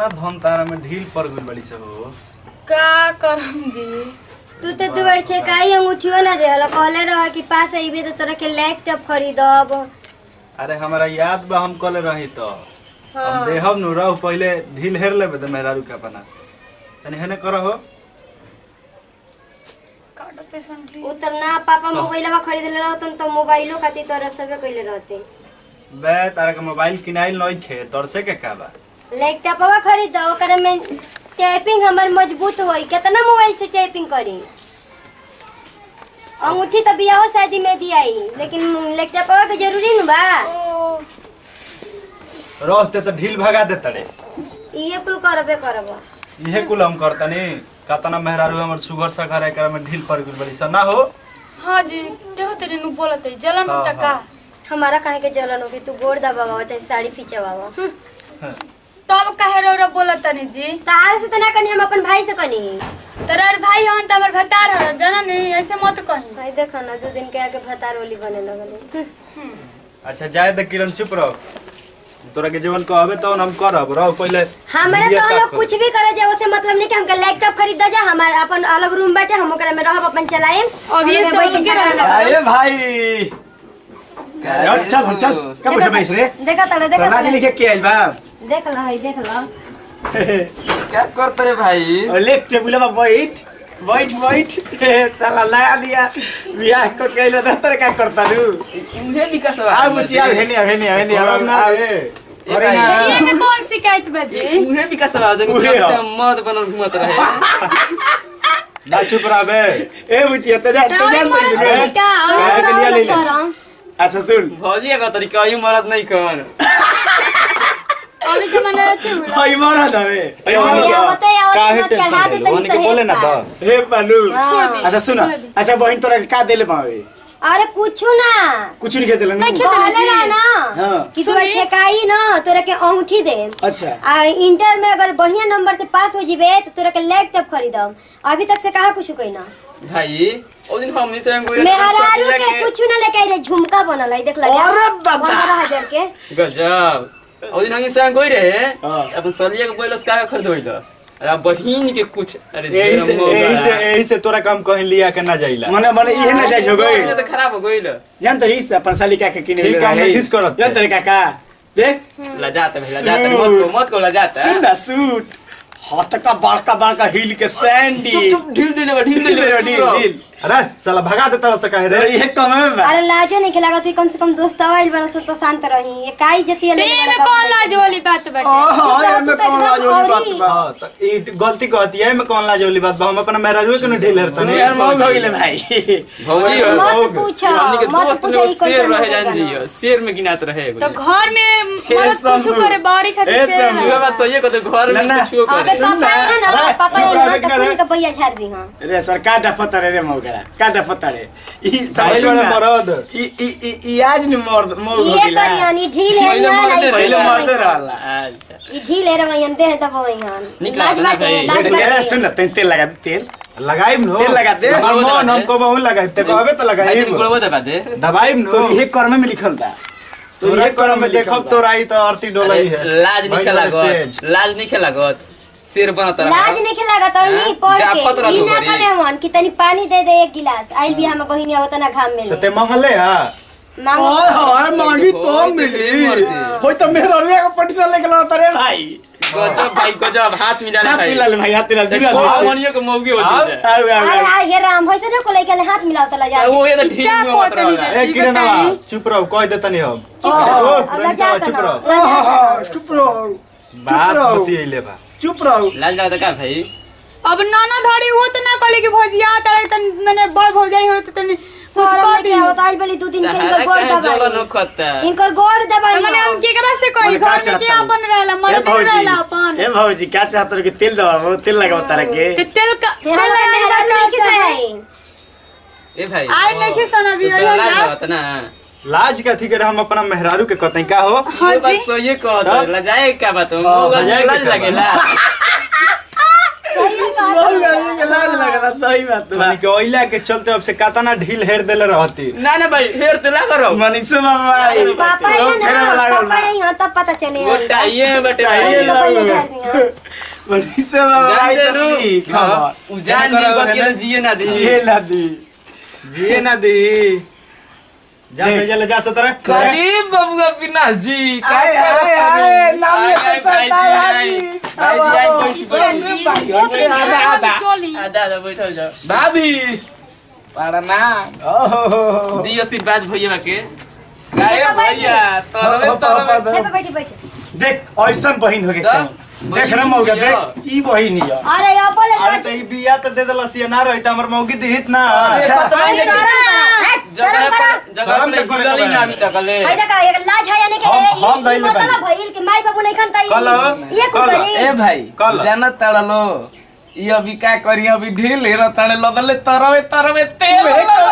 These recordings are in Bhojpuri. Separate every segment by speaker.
Speaker 1: इतना धन तारा में ढील पड़ गइल बड़ी से हो
Speaker 2: का करम जी
Speaker 3: तू तो दुआर छे काई अंगूठियो ना देहल कहले रह कि पास अइबे तो तोरा के लैपटॉप खरीदब
Speaker 1: अरे हमारा याद बा हम कल रही तो हम देहब नु रह पहले ढील हेर लेबे त मेहरारू के अपना तनी हेने करहो
Speaker 2: काटते समझी
Speaker 3: उ त ना पापा मोबाइलवा खरीदले रहतन तो मोबाइलो खातिर तोरा सबे कइले रहते
Speaker 1: बे तारा के मोबाइल किनाइल नहीं थे तोर से के का बा
Speaker 3: लैपटॉपवा खरीद ओकरे में टाइपिंग हमर मजबूत होई केतना मोबाइल से टाइपिंग करी अंगूठी तो बियाहो शादी में दियाई लेकिन लैपटॉपवा के जरूरी न बा
Speaker 2: ओ
Speaker 1: रहते तो ढील भगा दे तड़े
Speaker 3: इहे कुल करबे करब
Speaker 1: इहे कुल हम करतनी कतना मेहरारू हमर सुगर सखर एकरा में ढील पड़ गइल बड़ी से ना हो
Speaker 2: हाँ जी देखो तेरे नु बोलत है जलन
Speaker 1: हाँ,
Speaker 2: होता का
Speaker 3: हमारा काहे के जलन होगी तू गोड़ दबावा चाहे साड़ी खींचवावा
Speaker 2: तब काहे रो रो बोलत तनी जी
Speaker 3: तार से तना कनी हम अपन भाई से कनी
Speaker 2: तोरार भाई हन त हमर भतार हन जाना नहीं ऐसे मत कही
Speaker 3: भाई देखो ना दो दिन के आगे भतार होली बने लगल
Speaker 1: अच्छा जाए त किरण चुप रहो तोरा के जीवन कहबे तो हम करब रहो पहले
Speaker 3: हमारे
Speaker 1: दुनिया
Speaker 3: तो
Speaker 1: साफ
Speaker 3: लोग
Speaker 1: करो।
Speaker 3: कुछ भी करे जाए उसे मतलब नहीं कि हमके लैपटॉप खरीद दे जा हमारे अपन अलग रूम बाटे हम ओकरा में रहब अपन चलाए
Speaker 2: अब ये सब उनके रहना
Speaker 4: अरे भाई चल चल चल कब उठे बैस रे
Speaker 3: देखा तड़े देखा
Speaker 4: नाच
Speaker 3: तड़े
Speaker 4: लिखे के आइल बा
Speaker 3: देख लो है देख लो
Speaker 5: क्या करते रे भाई
Speaker 4: और लेक टेबुल में बैठ बैठ बैठ साला नया दिया बियाह को कहलो ना तर का करता रू
Speaker 5: उहे विकास
Speaker 4: आ बुची आ हेनी हेनी हेनी
Speaker 1: करब ना रे
Speaker 5: ए भाई
Speaker 2: ये में कौन शिकायत बजे
Speaker 5: उहे विकास बा जन
Speaker 4: उहे हो।
Speaker 5: मर्द बनल घुमत रहे
Speaker 1: ना चुप रहबे
Speaker 4: ए बुची तो जा तो जान
Speaker 2: मरद
Speaker 4: तो
Speaker 2: नहीं का
Speaker 1: काहे के लिए ले ले?
Speaker 3: सरम
Speaker 4: अच्छा सुन
Speaker 5: भौजी का तरीका यू मरद नहीं कर
Speaker 2: अभी जमाना अच्छे होला
Speaker 4: हई मरद हवे हई
Speaker 3: अरे
Speaker 4: मरद
Speaker 3: आवते
Speaker 1: काहे
Speaker 3: आवते
Speaker 1: टेंशन
Speaker 3: चढ़ा दे
Speaker 1: ले
Speaker 3: तनी
Speaker 1: ओने के बोले ना तो
Speaker 4: हे पालू
Speaker 2: छोड़ दे
Speaker 4: अच्छा सुन
Speaker 2: छोड़ दे।
Speaker 4: अच्छा बहन तोरा के का देले पावे
Speaker 3: अरे कुछ ना
Speaker 4: कुछ नहीं खेते
Speaker 2: नहीं खेते।
Speaker 3: कहले ना ना
Speaker 4: हाँ।
Speaker 3: कि तोरा
Speaker 2: सुनी।
Speaker 3: छेकाई ना तोरा के अंगूठी दे
Speaker 4: अच्छा
Speaker 3: आ इंटर में अगर बढ़िया नंबर से पास हो जीबे तो तोरा के लैपटॉप खरीदम अभी तक से कहा कुछ कोई ना
Speaker 5: भाई ओ दिन हम से गोरे
Speaker 3: मेहरारू के कुछ ना लेके आई रे झुमका बनल है देख लगे
Speaker 4: अरे दादा।
Speaker 3: पंद्रह हजार के
Speaker 5: गजब ओ दिन हम से गोई रहे
Speaker 4: हाँ।
Speaker 5: अपन सलिया के बोलस का खरीदोइल अरे बहिन के कुछ अरे
Speaker 1: यही से
Speaker 5: ढेर
Speaker 1: यही से
Speaker 5: मोगा।
Speaker 1: यही से तोरा काम कहीं लिया के ना जाइला
Speaker 4: मने मने इहे ना जाय जो गई
Speaker 5: बहिन तो खराब हो गइल
Speaker 4: जान तो इस अपन साली का के किने
Speaker 1: ठीक काम नहीं किस करत
Speaker 4: जान तेरे काका देख
Speaker 5: लजात है लजात है मत को मत को लजात है
Speaker 4: सुन सूट हाथ का बड़का बड़का हिल के सैंडी
Speaker 5: चुप चुप ढील देले बा ढील
Speaker 4: ढील
Speaker 5: देले
Speaker 4: ढील ढील
Speaker 1: अरे साला भगा दे तरह से कहे रे
Speaker 4: अरे ये कम में बा
Speaker 3: अरे लाजो नहीं खेला थी कम से कम दोस्त आइल बना सब तो शांत रही ये काई जती है
Speaker 2: ते में कौन लाज वाली बात बाटे
Speaker 4: हां
Speaker 3: रह,
Speaker 4: ये
Speaker 3: तू
Speaker 4: में
Speaker 3: तो
Speaker 4: कौन
Speaker 3: एकदम
Speaker 4: लाजो बात
Speaker 3: औरी।
Speaker 4: बा
Speaker 1: हाँ, तो ई गलती कहती है मैं कौन लाजोली बात बा हम अपना मेहरारू के न ढील हरता
Speaker 4: तने यार मौज हो गेले भाई
Speaker 5: भौजी हो
Speaker 3: मत पूछो
Speaker 5: हमनी के
Speaker 3: मत
Speaker 5: दोस्त
Speaker 3: पूछो
Speaker 5: लोग
Speaker 3: ई
Speaker 5: शेर
Speaker 3: कैसे
Speaker 5: रहे जान जी शेर में गिनात रहे
Speaker 2: तो घर में मरद
Speaker 4: शंभू।
Speaker 2: कुछ करे बाड़ी खातिर
Speaker 4: ए,
Speaker 2: से
Speaker 4: शंभू।
Speaker 5: ये बात सही है कहते घर में
Speaker 4: ना, ना।
Speaker 5: कुछ करे
Speaker 3: अबे पापा है ना
Speaker 1: अरे,
Speaker 3: पापा
Speaker 1: चुप
Speaker 3: है
Speaker 1: रह,
Speaker 3: ना
Speaker 1: बेटा
Speaker 3: तो
Speaker 1: रे।
Speaker 3: पूरी का पहिया झाड़ दी हां
Speaker 4: रे सर का डफत रे रे मौगरा का डफत रे ई
Speaker 1: साइल
Speaker 4: सुन
Speaker 1: वाला
Speaker 4: ना,
Speaker 1: मरद।
Speaker 4: ई ई ई- ई आज न मर्द मौग हो
Speaker 3: ये
Speaker 4: गेला
Speaker 3: करी यानी ढील है
Speaker 5: पहले
Speaker 3: ना
Speaker 5: मर्दे
Speaker 3: नहीं
Speaker 5: रहे,
Speaker 4: पहले
Speaker 3: ढील
Speaker 4: मर्द
Speaker 3: है
Speaker 4: रहला
Speaker 5: अच्छा
Speaker 3: ई ढील है रवैयन दे दबावैन
Speaker 5: निक
Speaker 3: लाज
Speaker 5: लागत ना
Speaker 3: बाटे
Speaker 5: भाई।
Speaker 3: लाज
Speaker 4: ए,
Speaker 3: बाटे
Speaker 4: सुन ना तेल तेल लगा दे, तेल
Speaker 1: लगाइम नो
Speaker 4: तेल लगा दे।
Speaker 1: हमर मन हम को बहु लगाइब ते कहबे तो
Speaker 5: भाई
Speaker 1: लगाइब
Speaker 5: तेरी गोलवा दबा दे
Speaker 1: दबाइम नो
Speaker 4: तो ये कर्म में लिखल बा
Speaker 1: तो ये करम में देखब तो राई तो आरती डोलई है
Speaker 5: अरे, लाज नहीं
Speaker 1: भाई
Speaker 5: खेला
Speaker 1: बड़े
Speaker 5: गत
Speaker 1: तेज।
Speaker 5: लाज नहीं खेला गत शेर बनत रहा
Speaker 3: लाज नहीं खेला तो नहीं
Speaker 5: हाँ?
Speaker 3: पढ़
Speaker 5: डाफत
Speaker 3: के
Speaker 5: रहलू
Speaker 3: ई ना
Speaker 5: घरी।
Speaker 3: कले मन कि तनी पानी दे दे एक गिलास आइल भी हम बहिनी आवत ना घाम में
Speaker 1: तो
Speaker 3: ले
Speaker 1: ते मंगले हा
Speaker 3: मांग
Speaker 4: ओए होए मांगी तो
Speaker 5: होए,
Speaker 4: मिली
Speaker 5: तेरी मर्दी।
Speaker 4: होय तो मेरा रुपया का पटिशन लेके ला तरे भाई
Speaker 5: गजब भाई गजब हाथ मिलाना
Speaker 4: हाथ
Speaker 5: भाई
Speaker 4: मिला ले भाई हाथ मिला जुगा
Speaker 5: देखो मनियो के मौगी हो
Speaker 1: हाँ?
Speaker 5: जाए
Speaker 4: आउ आउ
Speaker 3: अरे
Speaker 4: आउ।
Speaker 3: आ हे राम होइसे न कोले के हाथ मिलावत ला जा
Speaker 5: वो ये तो ढील
Speaker 2: क्या
Speaker 5: में मत
Speaker 2: कहते नहीं
Speaker 5: रहा
Speaker 1: ए
Speaker 2: जी,
Speaker 1: किरण
Speaker 2: बताई।
Speaker 1: चुप रहो कह देतनी हम
Speaker 4: ओहो,
Speaker 1: ओ, रंजीता, चुप रहो
Speaker 4: ओहो, चुप रहो
Speaker 1: बात
Speaker 4: रहो।
Speaker 1: होती है ले बा
Speaker 4: चुप रहो
Speaker 5: लाज लगा का भाई
Speaker 2: अब नाना धड़ी वो तो ना कले कि भौजिया तारे तन मैंने बड़ भौजाई हो तो तनी कुछ
Speaker 3: सर
Speaker 2: कर दी
Speaker 3: के आवत आइल बली दू दिन के
Speaker 5: तहरा
Speaker 3: इनकर गोड़
Speaker 5: कहे जलन
Speaker 3: दबाई
Speaker 5: खत्ता
Speaker 3: इनकर गोड़ दबाई
Speaker 2: तो मैंने हम केकरा से कही
Speaker 4: मने का
Speaker 2: घर में
Speaker 4: चाहता
Speaker 2: क्या
Speaker 4: हूँ?
Speaker 2: अपन रहला
Speaker 4: ए
Speaker 2: मर्द
Speaker 4: भौजी
Speaker 2: रहला अपन
Speaker 4: ए भौजी क्या चाहत कि तेल दबाओ तेल लगाओ तारा के
Speaker 2: ते तेल का तेल
Speaker 3: तेरा
Speaker 2: लगाने
Speaker 3: मेहरा
Speaker 2: का
Speaker 3: नहीं
Speaker 2: कैसे है?
Speaker 3: किसे
Speaker 5: ए भाई
Speaker 2: आइ लेके सन अभी
Speaker 5: तो
Speaker 2: ओइहो
Speaker 5: लाज
Speaker 2: ना।
Speaker 5: लगत ना
Speaker 1: लाज के अथी करे हम अपना मेहरारू के कहते का हो
Speaker 2: हाँ
Speaker 5: ये
Speaker 2: जी
Speaker 5: बात तो ये कहत
Speaker 1: तब?
Speaker 5: लजाए क्या बात हो
Speaker 1: हाँ,
Speaker 5: मौगा
Speaker 1: लजाए के
Speaker 5: लाज
Speaker 1: क्या
Speaker 5: लगेला
Speaker 3: सही कहा
Speaker 4: बहुत गर्मी के लाज लगला सही बात बा
Speaker 1: तनी के ओइला के चलते अब से कातना ढील हेर देले रहती
Speaker 5: ना ना भाई हेर तेला करो
Speaker 4: मनीषो बाबा आई
Speaker 3: पापा है
Speaker 4: लोग फेरे में
Speaker 3: ना
Speaker 4: लागल
Speaker 3: पापा
Speaker 4: बा
Speaker 3: है यहाँ तब पता चलेगा
Speaker 5: वो टाइए में बटे
Speaker 4: टाइए
Speaker 5: भाई
Speaker 4: में।
Speaker 3: तो पहले जान दिया
Speaker 4: मनीषो बाबा आई
Speaker 5: जानते
Speaker 4: तो
Speaker 5: नु
Speaker 4: की खबर
Speaker 5: उ जान
Speaker 1: करो,
Speaker 5: दी बाकी
Speaker 1: है ना?
Speaker 5: ना जिए ना दी
Speaker 4: ये लादी
Speaker 1: जिए ना दी जा से जले जा से तरह
Speaker 6: काजी बबुआ विनाश जी का
Speaker 4: आए आए आए नाम
Speaker 5: आए,
Speaker 4: ये
Speaker 5: आए,
Speaker 4: तो
Speaker 5: भाई जी,
Speaker 4: सरदार
Speaker 5: आए।
Speaker 4: हाजी
Speaker 5: भाई जी, आए, बैठ, बैठ।
Speaker 2: चोली
Speaker 5: आ, दादा बैठल जाओ
Speaker 6: भाभी प्रणाम
Speaker 4: ओहो
Speaker 5: दी आशीर्वाद भैया के
Speaker 6: गाय भैया तरवे तरवे
Speaker 3: हे पे बैठी बैठी
Speaker 4: देख ऐसन बहिन हो गए
Speaker 5: तब?
Speaker 4: देख रहा मौका देख ई बहिन हिया
Speaker 3: अरे यहाँ बोले
Speaker 1: अरे तो ई बिया तो दे देलस ये ना रही त हमर मौगी दिहित ना
Speaker 4: अच्छा
Speaker 3: अरे शर्म करो शर्म करो
Speaker 5: जगह
Speaker 1: शर्म
Speaker 5: पे
Speaker 1: के करे
Speaker 5: हिलल ही
Speaker 1: के
Speaker 5: ना अभी तक ले
Speaker 3: भाई देखा एक लाज है यानी कि
Speaker 1: हम-
Speaker 3: ये-
Speaker 1: हम
Speaker 3: ये
Speaker 1: गइले बानी।
Speaker 3: मतलब भइल कि माई बाबू नहीं खनता
Speaker 1: कल
Speaker 3: ये कुछ
Speaker 1: कल
Speaker 3: करी
Speaker 6: ए भाई
Speaker 1: कल।
Speaker 6: जानत तड़लो ई अभी का करी अभी ढील हेरो तड़े लगले तरवे तरवे तेल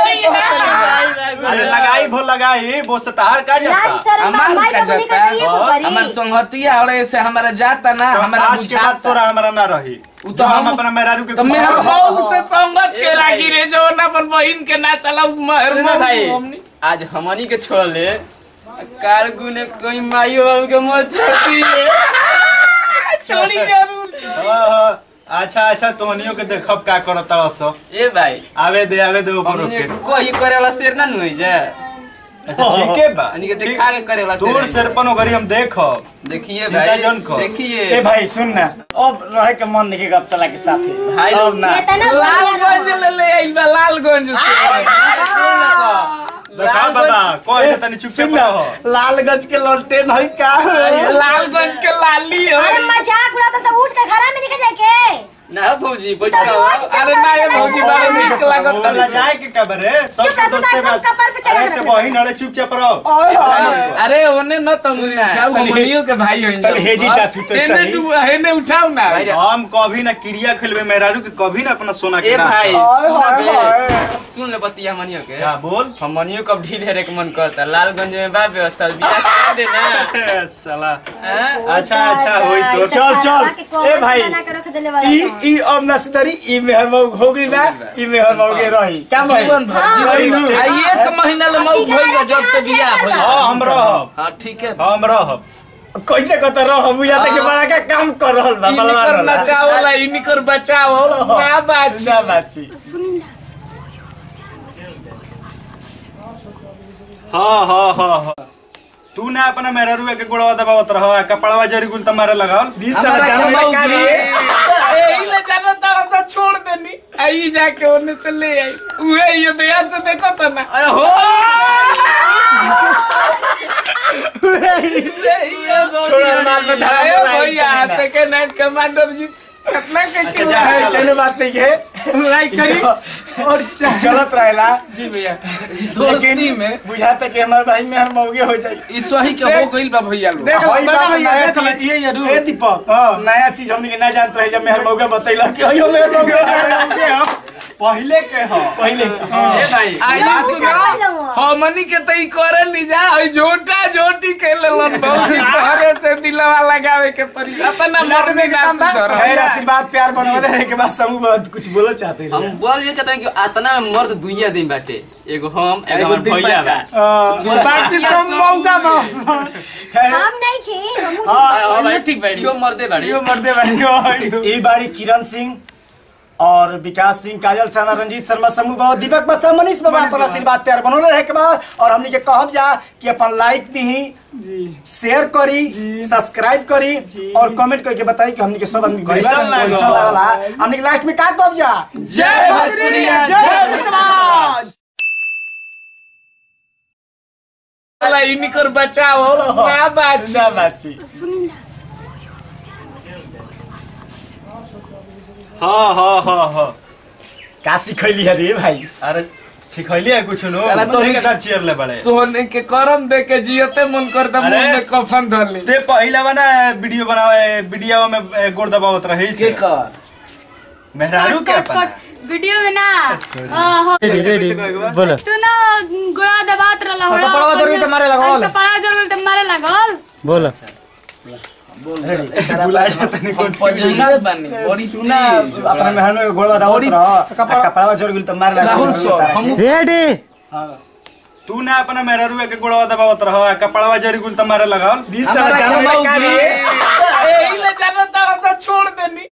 Speaker 1: अरे लगाई भो लगाई वो से तार का
Speaker 3: लाज
Speaker 1: जाता
Speaker 3: शर्म
Speaker 6: हमार
Speaker 3: माई
Speaker 6: का
Speaker 3: बाबू नहीं
Speaker 6: जाता
Speaker 3: खनता ये कुछ करी
Speaker 6: हमार संगतिया हड़े से हमारा जाता ना हमारा
Speaker 1: आज के बाद
Speaker 6: बुझाता
Speaker 1: तोरा हमरा ना रही
Speaker 6: उ
Speaker 1: तो
Speaker 6: तो
Speaker 1: हम
Speaker 6: हम-
Speaker 1: अपना मेहरारू के
Speaker 6: तो मेरा बहू से संगत के
Speaker 5: ए भाई।
Speaker 6: रागी रे जो ना अपन बहिन के ना चला
Speaker 5: सुनो भाई आज हमनी के छोड़ ले कारगु ने कोई माइयो बाबू के मत छोड़ी
Speaker 6: छोड़ी जरूर छोड़ी
Speaker 1: हाँ, हाँ। अच्छा अच्छा तोहनियों के देखब का करत तरस
Speaker 5: ए भाई
Speaker 1: आवे दे आवे दे ऊपर
Speaker 5: हमने
Speaker 1: के
Speaker 5: कोई करे वाला शेर ना नुई जे
Speaker 1: अच्छा ठीक है बा
Speaker 5: हमनी के देखा के करे वाला
Speaker 1: दूर
Speaker 5: शेर
Speaker 1: सरपन ओगरी हम देखब
Speaker 5: देखिए
Speaker 1: चिंता
Speaker 5: भाई
Speaker 1: जन कर।
Speaker 5: देखिए
Speaker 4: ए भाई सुन ना अब रहे के मन नहीं गप चला के साथे
Speaker 5: भाई
Speaker 4: अब ना
Speaker 3: ये तना
Speaker 6: लालगंज ले ले आइल बा लालगंज से
Speaker 1: देखा बाबा कोई ने तनी चुप से
Speaker 4: सुन ना
Speaker 1: रहो
Speaker 4: लालगंज के लौटे नहीं का
Speaker 6: लालगंज के लाली हो
Speaker 3: अरे मजाक उड़ाता तो उठ के घर में निकल जाए के
Speaker 5: ना भौजी बैठ
Speaker 3: तो
Speaker 5: जाओ
Speaker 3: रोज
Speaker 6: अरे ना ये भौजी बड़ा नीक लागत
Speaker 1: बोला जाए के कबरे सब
Speaker 3: चुप
Speaker 1: के
Speaker 3: रह, तू
Speaker 1: दोस्ते
Speaker 3: एकदम
Speaker 1: बात
Speaker 3: कपार पे चढ़ा
Speaker 1: अरे
Speaker 3: के
Speaker 1: ते
Speaker 3: रख
Speaker 1: बहिन अरे चुपचाप रहो
Speaker 4: ओए होए
Speaker 6: अरे ओने न तुम उठाओ
Speaker 4: तनी-
Speaker 6: हमनियो के भाई होइन
Speaker 4: तनी हेजी टाफी तो
Speaker 6: एने
Speaker 4: सही।
Speaker 6: डू हेने उठाओ ना
Speaker 5: भाई रे।
Speaker 1: हम कभी ना चिड़िया खेलबे मेहरारू के कभी ना अपना सोना के
Speaker 5: ए
Speaker 1: ना
Speaker 5: भाई
Speaker 4: ओए
Speaker 5: सुन
Speaker 4: होए
Speaker 5: बे।
Speaker 4: होए
Speaker 5: सुन ले बतिया हमनियो के
Speaker 1: क्या बोल
Speaker 5: हमनियो कब ढील हेरे के मन करता लालगंज में बा व्यवस्था बियाह करा दे ना
Speaker 1: साला
Speaker 5: हाँ?
Speaker 1: अच्छा अच्छा होई तो
Speaker 4: चल, चल। ए भाई।
Speaker 3: बना के रख देले वाला
Speaker 4: ई ई अब नसदरी ई मेहर मऊ हो गई ना ई मेहर मऊ के रही क्या भाई
Speaker 6: जीवन भर
Speaker 3: हाँ,
Speaker 6: जीवन भर
Speaker 4: हाँ।
Speaker 6: आ एक महीना ले मऊ भइल बा जब से बियाह भइल
Speaker 1: हां हम रहब
Speaker 6: हां ठीक है
Speaker 1: हम रहब
Speaker 4: कैसे कहता रहो हम बुझाते कि बड़ा का काम कर रहल बा
Speaker 6: इनिकर
Speaker 4: बलवान वाला
Speaker 6: नचाओ वाला इनिकर बचाओ ना बात
Speaker 4: ना बासी
Speaker 2: सुनी ना
Speaker 1: हाँ हाँ हाँ हाँ तू ना अपना मेहरारू के गोड़वा दबावत रहो कपड़वा जरी गुल तुम्हारे लगाओ
Speaker 4: बीस साल जाने में का रे
Speaker 6: एही ले जाना तारा सा छोड़ देनी आई जाके ओने से ले आई उहे ये ध्यान से देखो तो ना
Speaker 1: अरे हो
Speaker 4: छोड़ा माल में धारा
Speaker 6: अरे
Speaker 4: में
Speaker 6: भैया
Speaker 4: लाइक
Speaker 6: सेकंड नाइट कमांडर जी कितना के
Speaker 1: अच्छा,
Speaker 6: किलो
Speaker 1: जा,
Speaker 6: है?
Speaker 1: चलो।
Speaker 4: कहने बात नहीं है लाइक करी और चलत रहेला जी भैया
Speaker 6: दोस्ती में
Speaker 4: बुझाता कि हमारे भाई में हम मौगे हो जाए
Speaker 6: इस वही के हो गइल बा भैया लोग
Speaker 4: देख
Speaker 6: होई
Speaker 4: बड़ा
Speaker 6: बा
Speaker 4: नया चीज ए दीपक नया चीज हमनी के ना जानत रहे जब मेहर मौगे बतैला कि अयो मेहर मौगे
Speaker 1: के हम पहले के हो
Speaker 4: पहले
Speaker 5: ए भाई
Speaker 6: आई सुना हमनी के तई करे ली जा आई झोटा झोटी के लेलन बहुत तोहरे से दिलवा लगावे के पड़ी अपना मन में ना सुधर
Speaker 4: खैर आशीर्वाद प्यार बनवा दे के बाद समूह बहुत कुछ बोलो चाहते
Speaker 5: हम
Speaker 4: रहे
Speaker 5: बोल ये चाहते हैं कि आतना में मर्द दुनिया दिन बाटे एगो हम एगो
Speaker 6: एगो
Speaker 5: हमर
Speaker 6: दिन
Speaker 5: भैया बा
Speaker 6: बाटे।
Speaker 4: बाकी तुम मौका बस खैर
Speaker 3: हम नहीं खे हम
Speaker 4: हां ये ठीक भाई
Speaker 5: इहो मर्दे बाड़ी
Speaker 4: यो मर्दे बनी ई बारी किरण सिंह और विकास सिंह काजल साना रंजीत शर्मा समूह बहुत दीपक बच्चा मनीष बाबा अपन आशीर्वाद प्यार बनौले रहे के बाद और हमनी के कहब जा कि अपन लाइक दी शेयर करी सब्सक्राइब करी और कमेंट करके बताई कि हमनी के सब आदमी
Speaker 1: कैसन
Speaker 4: कैसन
Speaker 1: लागल?
Speaker 4: कैसन लागला हमनी के लास्ट में का कहब जा
Speaker 6: जय भोजपुरिया
Speaker 4: जय समाज
Speaker 6: वाला इनिकर बचाओ ना बात
Speaker 4: ना बासी
Speaker 2: सुनी ना
Speaker 1: हाँ हाँ हाँ हाँ
Speaker 4: का सिखैली है रे भाई
Speaker 1: अरे सिखैली है कुछ नो
Speaker 6: साला तो
Speaker 1: मने के साथ चीयर ले बड़े
Speaker 6: तोहने के करम दे के जियते मन करता
Speaker 1: अरे।
Speaker 6: मुंह में कफन धर ली
Speaker 1: ते पहला बना वीडियो बनावे वीडियो में ए, गोड़ दबावत रहे
Speaker 6: के
Speaker 1: से
Speaker 6: कर
Speaker 1: मेहरारू
Speaker 2: कट
Speaker 1: के
Speaker 2: कट
Speaker 1: अपना
Speaker 2: कट वीडियो में ना हाँ, हाँ।
Speaker 1: कैसे कैसे कहेगा
Speaker 4: बोलो
Speaker 2: तू ना गोड़ा दबात रहला हो
Speaker 4: कपड़वा जरूरी तो मारे लगल।
Speaker 2: कपड़ा जरूरी तो मारे लगल
Speaker 4: बोलो
Speaker 5: बोल
Speaker 4: रेडी
Speaker 5: एकरा
Speaker 4: बुलाए
Speaker 5: बाद
Speaker 4: जाते नहीं
Speaker 5: हम पजैले बानी बड़ी
Speaker 4: तू ना
Speaker 5: तेज
Speaker 4: अपना मेहनत में गोलवा दावत
Speaker 5: बड़ी-
Speaker 4: रह कपड़ा जोर गेल त मार लगा
Speaker 5: राहुल सर हम
Speaker 4: हां
Speaker 1: तू ना अपना मेहरारू के गोड़वा दबावत रहो कपड़वा जरी गुल तुम्हारे लगावल
Speaker 4: बीस
Speaker 5: हमारा
Speaker 4: साल जाने
Speaker 5: कमाऊ
Speaker 4: का
Speaker 5: के-
Speaker 6: एही ले जाना तारा सा छोड़ देनी